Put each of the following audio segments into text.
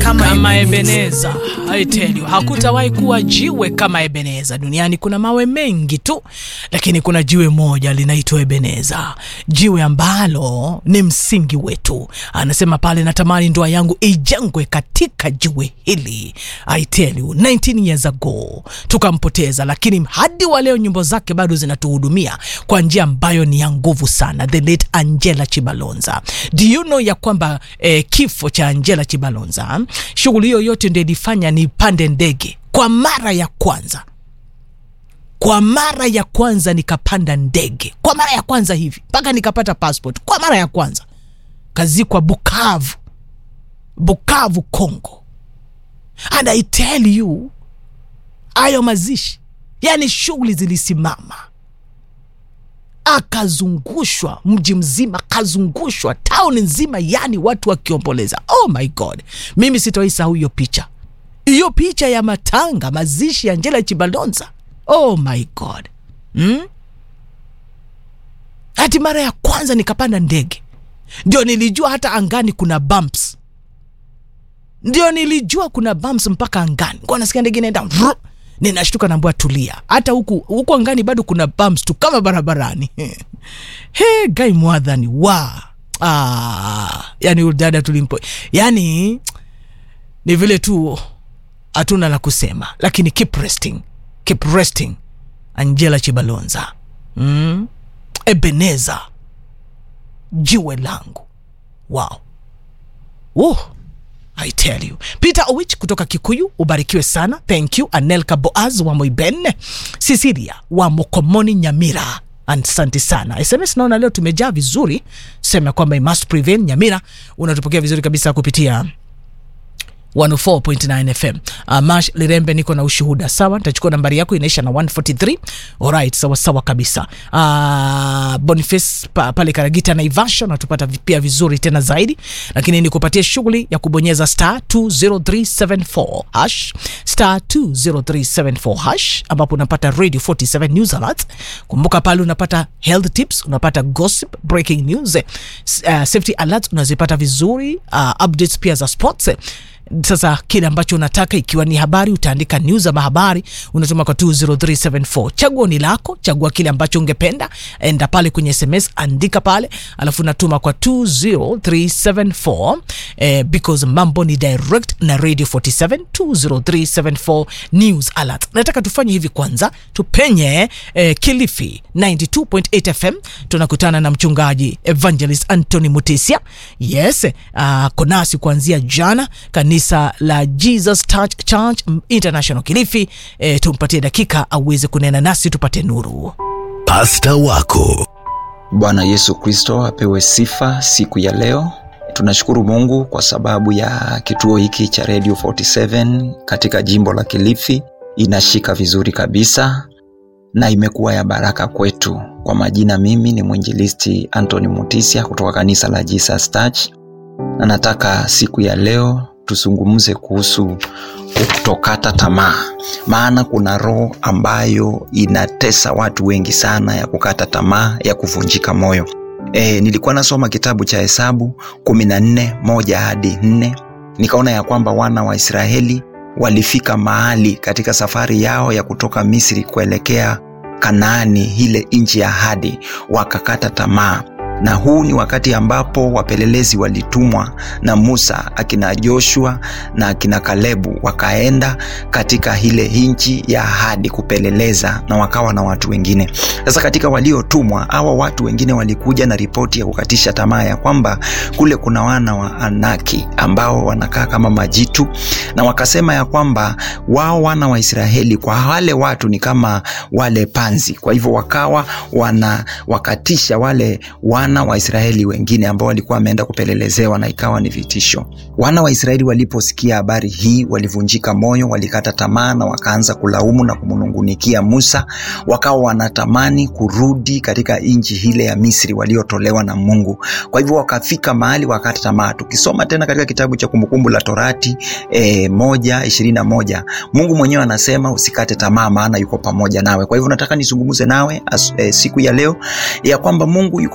kama, kama Ebeneza. I tell you, hakutawahi kuwa jiwe kama Ebeneza. Duniani kuna mawe mengi tu, lakini kuna jiwe moja linaitwa Ebeneza, jiwe ambalo ni msingi wetu. Anasema pale, natamani ndoa yangu ijengwe katika jiwe hili. I tell you, 19 years ago tukampoteza, lakini hadi wa leo nyimbo zake bado zinatuhudumia kwa njia ambayo ni ya nguvu sana. The late Angela Chibalonza. Do you know ya kwamba eh, kifo cha Angela Chibalonza, shughuli hiyo yote ndio ilifanya nipande ndege kwa mara ya kwanza kwa mara ya kwanza nikapanda ndege kwa mara ya kwanza hivi mpaka nikapata passport kwa mara ya kwanza kazikwa Bukavu, Bukavu Congo. And I tell you, hayo mazishi, yani shughuli zilisimama, akazungushwa mji mzima, akazungushwa town nzima, yani watu wakiomboleza. Oh my God, mimi sitaisahau hiyo picha, hiyo picha ya matanga, mazishi ya Angela Chibalonza. Oh my God hmm? Hati mara ya kwanza nikapanda ndege ndio nilijua hata angani kuna bumps, ndio nilijua kuna bumps mpaka angani. Kwa nasikia ndege inaenda vrr, ninashtuka naambua tulia, hata huku huku angani bado kuna bumps tu kama barabarani. He, gai mwadhani wa ah, yani udada tulimpo, yani ni vile tu hatuna la kusema, lakini keep resting, keep resting. Angela Chibalonza mm? Ebeneza jiwe langu wow. Uh, I tell you. Peter Owich kutoka Kikuyu, ubarikiwe sana. Thank you. Anelka Boaz wa Moibene, Cecilia wa Mokomoni Nyamira, asante sana. SMS naona leo tumejaa vizuri, sema kwamba I must prevail. Nyamira unatupokea vizuri kabisa kupitia 104.9 FM. Uh, Mash Lirembe, niko na ushuhuda sawa. Nitachukua nambari yako inaisha na 143. Alright, sawa sawa kabisa. Uh, Boniface pa, pale Karagita na Ivasha natupata pia vizuri tena zaidi, lakini nikupatie shughuli ya kubonyeza star 20374 hash star 20374 hash, ambapo unapata Radio 47 News Alert. Kumbuka pale unapata health tips, unapata gossip, breaking news, uh, safety alerts unazipata vizuri, uh, updates pia za sports sasa kile ambacho unataka ikiwa ni habari utaandika news ama habari unatuma kwa 20374 chaguo ni lako chagua kile ambacho ungependa enda pale kwenye sms andika pale alafu unatuma kwa 20374 eh, because mambo ni direct na radio 47 20374 news alert nataka tufanye hivi kwanza tupenye eh, kilifi 92.8 fm tunakutana na mchungaji evangelist anthony mutisia yes uh, konasi kuanzia jana kanisa la Jesus Touch Church International Kilifi. E, tumpatie dakika aweze kunena nasi tupate nuru. Pasta wako Bwana Yesu Kristo apewe sifa siku ya leo. Tunashukuru Mungu kwa sababu ya kituo hiki cha Radio 47 katika jimbo la Kilifi, inashika vizuri kabisa na imekuwa ya baraka kwetu. Kwa majina, mimi ni mwinjilisti Anthony Mutisia kutoka kanisa la Jesus Touch, na nataka siku ya leo tuzungumze kuhusu kutokata tamaa, maana kuna roho ambayo inatesa watu wengi sana ya kukata tamaa, ya kuvunjika moyo. E, nilikuwa nasoma kitabu cha Hesabu kumi na nne moja hadi nne nikaona ya kwamba wana wa Israeli walifika mahali katika safari yao ya kutoka Misri kuelekea Kanaani, ile nchi ya ahadi, wakakata tamaa na huu ni wakati ambapo wapelelezi walitumwa na Musa, akina Joshua na akina Kalebu wakaenda katika ile nchi ya ahadi kupeleleza, na wakawa na watu wengine. Sasa katika waliotumwa hawa watu wengine walikuja na ripoti ya kukatisha tamaa ya kwamba kule kuna wana wa Anaki ambao wanakaa kama majitu, na wakasema ya kwamba wao wana wa Israeli kwa wale watu ni kama wale panzi. Kwa hivyo wakawa wana wakatisha wale wana wa Israeli wengine ambao walikuwa wameenda kupelelezewa na ikawa ni vitisho. Wana wa Israeli waliposikia habari hii walivunjika moyo, walikata tamaa na wakaanza kulaumu na kumnungunikia Musa, wakawa wanatamani kurudi katika nchi ile ya Misri waliotolewa na Mungu. Kwa hivyo wakafika mahali wakata tamaa. Tukisoma tena katika kitabu cha Kumbukumbu la Torati e, moja ishirini na moja Mungu mwenyewe anasema usikate tamaa, maana yuko pamoja nawe. Kwa hivyo nataka nizungumze nawe as, e, siku ya leo ya kwamba Mungu yuko pamoja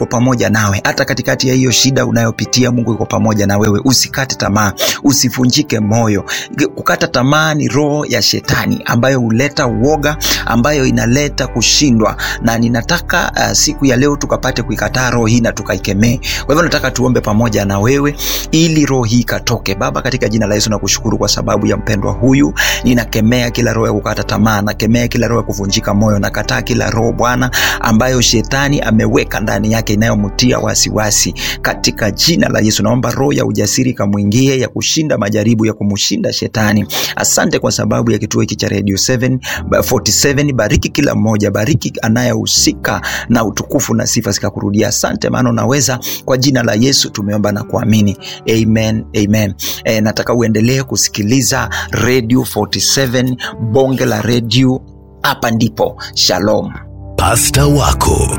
pamoja nawe hata katikati ya hiyo shida unayopitia mungu yuko pamoja na wewe usikate tamaa usivunjike moyo kukata tamaa ni roho ya shetani ambayo huleta uoga ambayo inaleta kushindwa na ninataka uh, siku ya leo tukapate kuikataa roho hii na tukaikemee kwa hivyo nataka tuombe pamoja na wewe ili roho hii ikatoke baba katika jina la yesu nakushukuru kwa sababu ya mpendwa huyu ninakemea kila roho ya kukata tamaa nakemea kila roho ya kuvunjika moyo nakataa kila roho bwana ambayo shetani ameweka ndani yake inayomtia wasiwasi katika jina la yesu naomba roho ya ujasiri ikamwingie ya kushinda majaribu ya kumshinda shetani asante kwa sababu ya kituo hiki cha radio 7 ba- 47 bariki kila mmoja bariki anayehusika na utukufu na sifa zikakurudia asante maana unaweza kwa jina la yesu tumeomba na kuamini amen amen e, nataka uendelee kusikiliza radio 47 bonge la radio hapa ndipo shalom Pasta wako.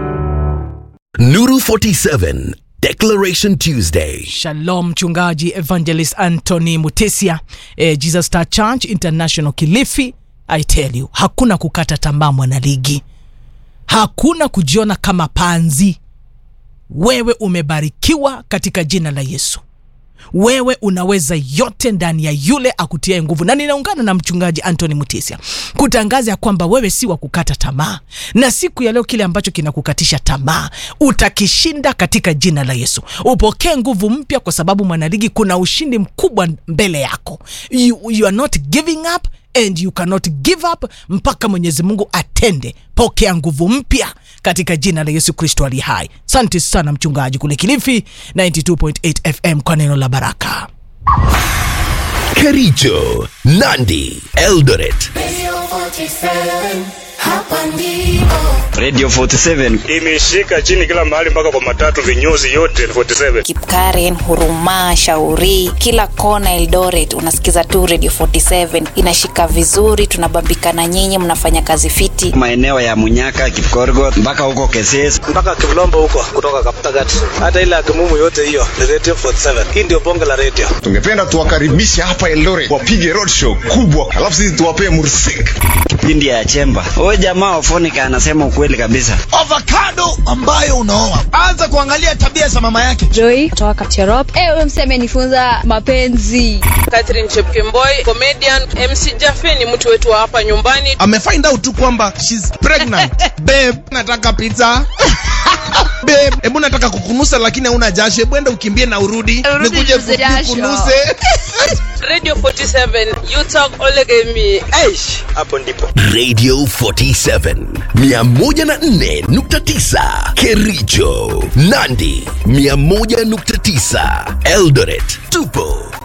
Nuru 47 Declaration Tuesday. Shalom, mchungaji evangelist Anthony Mutesia, eh, Jesus Star Church International Kilifi. I tell you, hakuna kukata tamaa mwanaligi, hakuna kujiona kama panzi. Wewe umebarikiwa katika jina la Yesu. Wewe unaweza yote ndani ya yule akutiae nguvu, na ninaungana na mchungaji Anthony Mutisia kutangaza ya kwamba wewe si wa kukata tamaa, na siku ya leo kile ambacho kinakukatisha tamaa utakishinda katika jina la Yesu. Upokee nguvu mpya, kwa sababu mwanaligi, kuna ushindi mkubwa mbele yako. You, you are not giving up and you cannot give up mpaka Mwenyezi Mungu atende. Pokea nguvu mpya katika jina la Yesu Kristo ali hai. Asante sana mchungaji kule Kilifi 92.8 FM kwa neno la baraka. Kericho, Nandi, Eldoret. Radio 47, hapa ndipo. Radio 47 imeshika chini kila mahali mpaka kwa matatu vinyozi yote 47 Kipkaren, Huruma, Shauri, kila kona Eldoret unasikiza tu Radio 47 inashika vizuri, tunabambika na nyinyi, mnafanya kazi fiti. maeneo ya Munyaka, Kipkorgot mpaka huko Keses. mpaka Kivlombo huko kutoka Kaptagat, hata ile Akimumu yote hiyo ni Radio 47. Hii ndio bonge la radio. tungependa tuwakaribishe hapa Eldoret wapige roadshow kubwa, alafu sisi tuwapee mursik Kipindi ya Chemba. Huyu jamaa Ofonika anasema ukweli kabisa. avocado ambayo unaoa anza kuangalia tabia za mama yake Joy kutoka Kapcherop. Eh, huyo msee amenifunza mapenzi. Catherine Chepkemboi, comedian. MC Jaffe ni mtu wetu wa hapa nyumbani. amefind out tu kwamba she's pregnant babe nataka pizza babe hebu nataka kukunusa lakini hauna jasho hebu enda ukimbie na urudi Urudi nikuje ninuze jasho. kukunuse Radio 47, you talk olegemi. Aish. Hapo ndipo Radio 47 104.9 Kericho, Nandi 101.9 Eldoret. Tupo